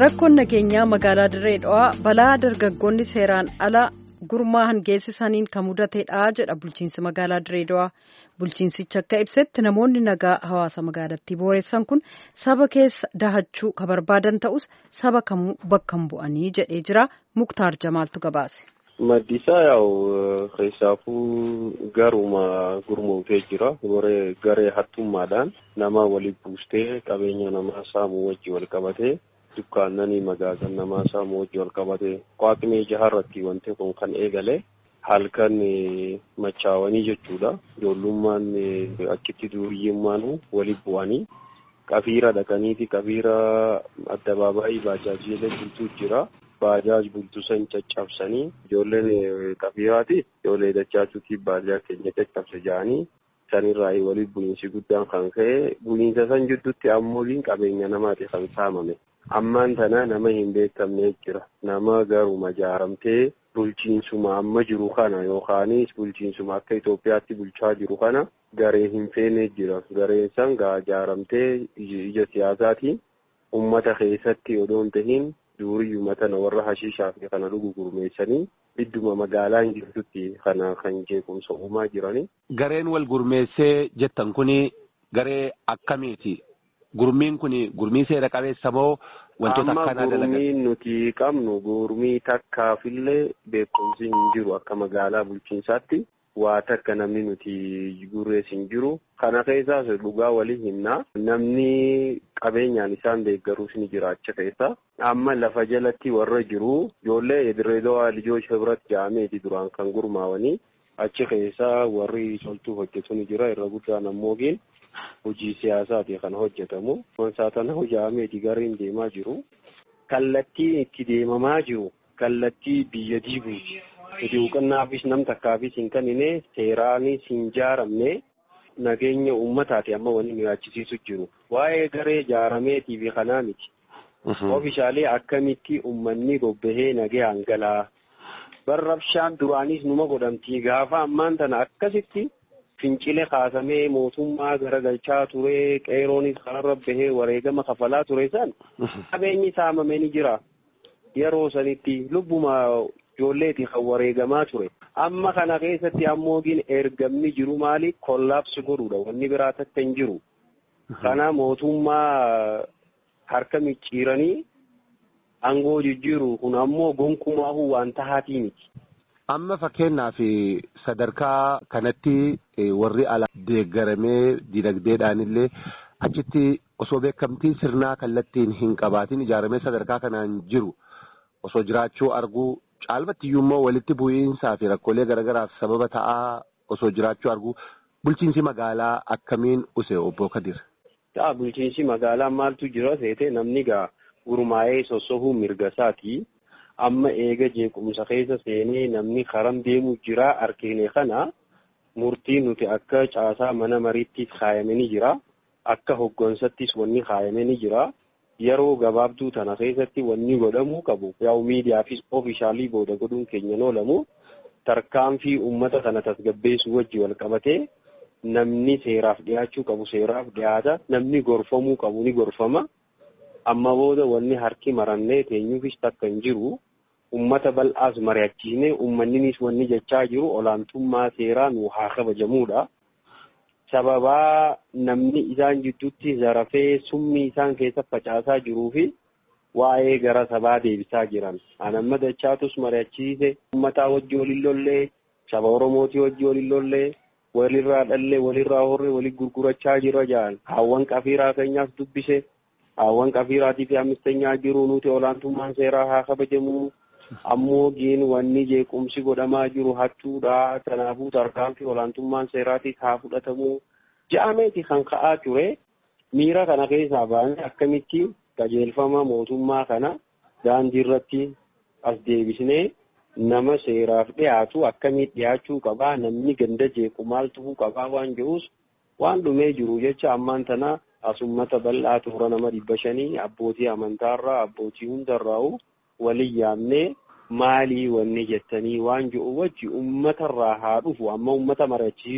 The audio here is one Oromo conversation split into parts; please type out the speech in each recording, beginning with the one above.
rakkoon nageenyaa magaalaa dirree dhawaa balaa dargaggoonni seeraan ala gurmaa'an geessisaniin kan mudateedha jedha bulchiinsi magaalaa dirree dhawaa bulchiinsichi akka ibsetti namoonni nagaa hawaasa magaalattii booressan kun saba keessa dahachuu ka barbaadan ta'us saba kamuu bakka hin bu'anii jedhee jira muktaar jamaaltu gabaase. Maddisaa yaa'u keessaafuu garuma gurmuutee jira. Garee hattummaadhaan nama waliin buustee qabeenya namaa saamuu wajji wal qabatee dukkaannanii magaasan namaa saamuu wajji wal qabatee waaqni jaharratti wanti kun kan eegale halkan machaawanii jechuudha. Ijoollummaan achitti duuriyyummaan waliin bu'anii qafiira dhaqaniiti qafiira addabaabaayii baajaajiilee bultuu jira. Baajaaj bultuu san caccabsanii ijoolleen qafiiraati ijoollee dachaachuutii baajaa keenya caccabse jedhanii sanirraa waliin bu'iinsi guddaan kan ka'e bu'iinsa san jidduutti ammoo qabeenya namaati kan saamame. Ammaan tana nama hin beekamne jira. Nama garuma jaaramtee bulchiinsuma amma jiru kana yookaanis bulchiinsuma akka Itoophiyaatti bulchaa jiru kana garee hin feene jira. Gareen san gaa jaaramtee ija siyaasaatiin uummata keessatti odoon tahiin duuriyyuu matana warra hashiishaa fi kana dhugu gurmeessanii idduma magaalaa hin jirtutti kana kan jeequmsa uumaa jirani. Gareen wal gurmeessee jettan kuni garee akkamiiti? Gurmiin kuni gurmii seera qabeessa moo wantoota akkanaa dalagan? Amma gurmiin nuti qabnu gurmii takkaafillee beekumsi hin jiru akka magaalaa bulchiinsaatti. waa takka namni nuti gurrees hin jiru. Kana keessaas dhugaa walii himna. Namni qabeenyaan isaan deeggaruus ni jira achi keessa. Amma lafa jalatti warra jiru ijoollee Dirreedawaa Lijoos Hibrat jedhameeti duraan kan gurmaawanii achi keessa warri toltuu hojjetu ni jira. Irra guddaan ammoo hojii siyaasaati kan hojjetamu. Konsaatana hojjetameeti gareen deemaa jiru. Kallattiin itti deemamaa jiru kallattii biyya diiguuti. Nuti hubannaafis nam takkaafis hin kennine seeraanis hin jaaramne nageenya uummataati amma wanni nu yaachisiisu jiru. Waa'ee garee jaarameetii fi kanaa miti. Oomishaalee akkamitti uummanni bobbahee nagaan galaa. Barrabshaan duraanis numa godhamtii gaafa ammaan tana akkasitti fincile kaasamee mootummaa garagalchaa ture qeeroonis kanarra bahee wareegama kafalaa ture san qabeenyi saamamee ni jira. Yeroo sanitti lubbuma ijoolleeti kan wareegamaa ture. Amma kana keessatti ammoo ergamni jiru maali? Kollaapsi godhuudha. Wanni biraa takka hin jiru. Kana mootummaa harka micciiranii aangoo jijjiiru kun ammoo gonkumaahuu waan tahaatii miti. Amma fakkeenyaaf sadarkaa kanatti warri ala deeggaramee dinagdeedhaan illee achitti osoo beekamtiin sirnaa kallattiin hin qabaatiin ijaaramee sadarkaa kanaan jiru osoo jiraachuu arguu caalmatti iyyuu immoo walitti bu'iinsaa fi rakkoolee garaagaraaf sababa ta'aa osoo jiraachuu arguu bulchiinsi magaalaa akkamiin use obbo Kadir. Ta'a bulchiinsi magaalaa maaltu jira seete namni gaa gurmaa'ee sossohuu mirga isaati. Amma eega jeequmsa keessa seenee namni karam deemu jira argine kana murtii nuti akka caasaa mana mariittis kaayame ni jira. Akka hoggansattis wanni kaayame ni jira. Yeroo gabaabduu tana keessatti wanni godhamuu qabu yaa'u miidiyaafis oofishaalii booda godhuun keenyan oolamu tarkaanfii uummata kana tasgabbeessuu wajji wal qabatee namni seeraaf dhiyaachuu qabu seeraaf dhiyaata namni gorfamuu qabu ni gorfama. Amma booda wanni harki marannee teenyuufis takka hin jiru uummata bal'aas mari'achiisnee uummanninis wanni jechaa jiru olaantummaa seeraa nu haa kabajamuudha. sababaa namni isaan jidduutti zarafee summii isaan keessa facaasaa jiruu fi waa'ee gara sabaa deebisaa jiran. Anamma dachaatus mari'achiise uummataa wajji waliin lollee saba Oromootii wajji waliin lollee walirraa dhallee walirraa horree walii gurgurachaa jira jedhan. Haawwan qafiiraa keenyaaf dubbise. Haawwan qafiiraatii fi ammistenyaa jiru nuti olaantummaan seeraa haa kabajamu. Ammoo giin wanni jeequmsi godhamaa jiru hattuudha. Kanaafuu tarkaanfii olaantummaan seeraatiif haa fudhatamu. Ja'ameeti kan ka'aa ture. Miira kana keessaa baanee akkamitti qajeelfama mootummaa kana daandii irratti as deebisnee nama seeraaf dhiyaatu akkamitti dhiyaachuu qabaa namni ganda jeequ maal ta'uu qabaa waan jedhuus waan dhumee jiru jecha ammaan tana as uummata bal'aa toora nama dhibba shanii abbootii amantaarraa abbootii hundarraa'u waliin yaamnee maali? maalii wanni jettanii waan jiru wajji uummatarraa haa dhufu amma uummata mari'achiisu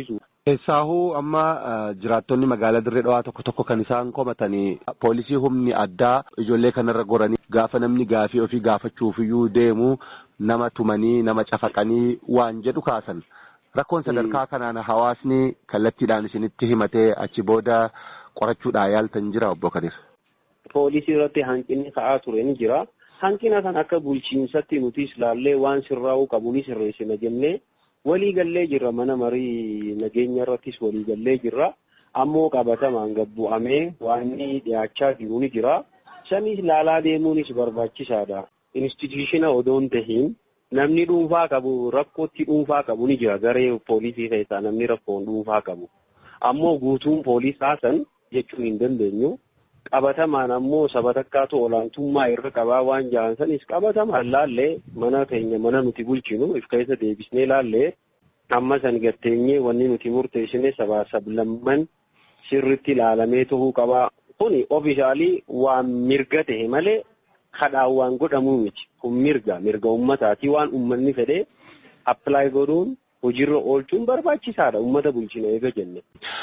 Eessaahuu amma jiraattonni magaalaa Dirree Dhawaa tokko tokko kan isaan komatanii poolisii humni addaa ijoollee kanarra goranii gaafa namni gaafii ofii gaafachuufiyyuu deemu nama tumanii nama cafaqanii waan jedhu kaasan. Rakkoon sadarkaa kanaan hawaasni kallattiidhaan isinitti himatee achi booda qorachuudhaan yaaltan jira obbo Kadir. Poolisii irratti hanqinni ka'aa ture ni jira. Hanqina kan akka bulchiinsatti nutis ilaallee waan sirraa'uu qabu ni sirreessina jennee walii gallee jirra mana marii nageenya irrattis walii gallee jirra. Ammoo qabatamaan gabbu'amee waan dhiyaachaa jiru ni jira. Sanis ilaalaa deemuunis barbaachisaadha. Instituutiina odoo hin tahiin namni dhuunfaa qabu rakkootti dhuunfaa qabu ni jira garee poolisii keessaa namni rakkoon dhuunfaa qabu. Ammoo guutuun poolisaa san jechuu hin dandeenyu. Qabatamaan ammoo saba takkaatu olaantummaa irra qabaa waan jiran sanis qabatamaan laallee mana keenya mana nuti bulchinu if keessa deebisnee laallee amma san gatteenyee wanni nuti murteessine sabaa sablamman sirritti ilaalamee tahuu qabaa. Kuni ofiishaalii waan mirga tahe malee kadhaan waan godhamuu miti. Kun mirga mirga uummataati waan uummanni fedhee appilaay godhuun hojiirra oolchuun barbaachisaadha uummata bulchina eega jenne.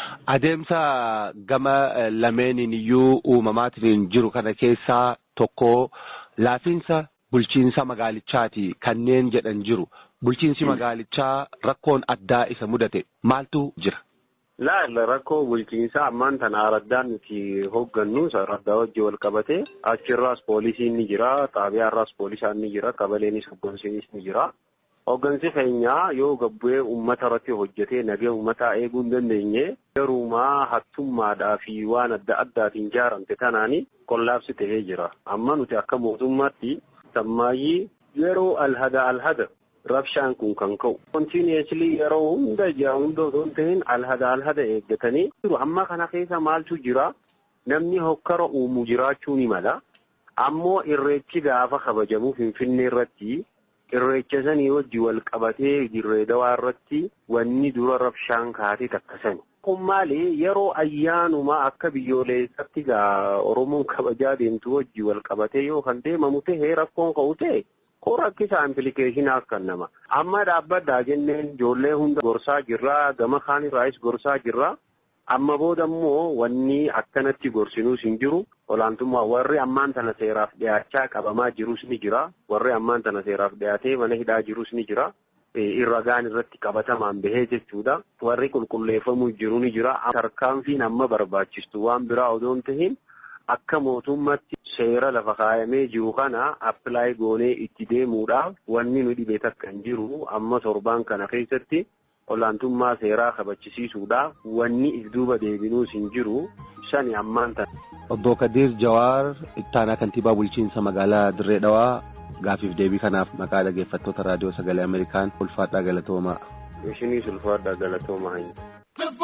Adeemsa gama lameeniin iyyuu uumamaatiin jiru kana keessaa tokko laafiinsa bulchiinsa magaalichaati kanneen jedhan jiru. Bulchiinsi magaalichaa rakkoon addaa isa mudate maaltu jira? Laalla rakkoo bulchiinsaa ammaan tana araddaan nuti hooggannu araddaa wajjin wal qabate achirraas poolisiin ni jira xaabiyaarraas poolisaan ni jira qabaleenis hoggansiinis ni jira. Hoggansi keenyaa yoo gabbu'ee uummata irratti hojjetee nagee uummataa eeguu hin dandeenye garuumaa hattummaadhaa fi waan adda addaatiin ijaaramte tanaani qollaabsi ta'ee jira. Amma nuti akka mootummaatti sammaayyii yeroo alhada alhada rabshaan kun kan ka'u. Kontiineeslii yeroo hunda jira hunda osoo hin ta'in alhada alhada eeggatanii jiru. Amma kana keessa maaltu jira? Namni hokkara uumu jiraachuu ni mala. Ammoo irreechi gaafa kabajamu Finfinnee irratti irreecha sanii wajji wal qabatee dirree dawaa irratti wanni dura rabshaan kaatee takkasani. Kun maali yeroo ayyaanumaa akka biyyoolessaatti gaa Oromoon kabajaa deemtu wajji wal qabatee yoo kan deemamu ta'e rakkoon ka'u ta'e koo rakkisaa implikeeshinaaf kan nama. Amma dhaabbaddaa jenneen ijoollee hunda gorsaa jirraa gama kaan irraayis gorsaa jirraa. Amma booda immoo wanni akkanatti gorsinuus hin jiru. Olaantummaa warri ammaan tana seeraaf dhiyaachaa qabamaa jirus ni jira. Warri ammaan tana seeraaf dhiyaatee mana hidhaa jirus ni jira. Irragaan irratti qabatamaan bahee jechuudha. Warri qulqulleeffamuu jiru ni jira. Tarkaanfiin amma barbaachistu waan biraa odoo hin tahiin akka mootummaatti seera lafa kaayamee jiru kana appilaay goonee itti deemuudhaaf wanni nu dhibee takka hin jiru. Amma torbaan kana keessatti. olaantummaa seeraa kabachisiisuudhaaf wanni if duuba deebinuus hin jiru sani ammaan tana. Obbo Kadir Jawaar ittaanaa kantiibaa bulchiinsa magaalaa Dirree Dhawaa gaafiif deebii kanaaf maqaa dhaggeeffattoota raadiyoo sagalee Ameerikaan ulfaadhaa galatoomaa. Ishiniis ulfaadhaa galatoomaa.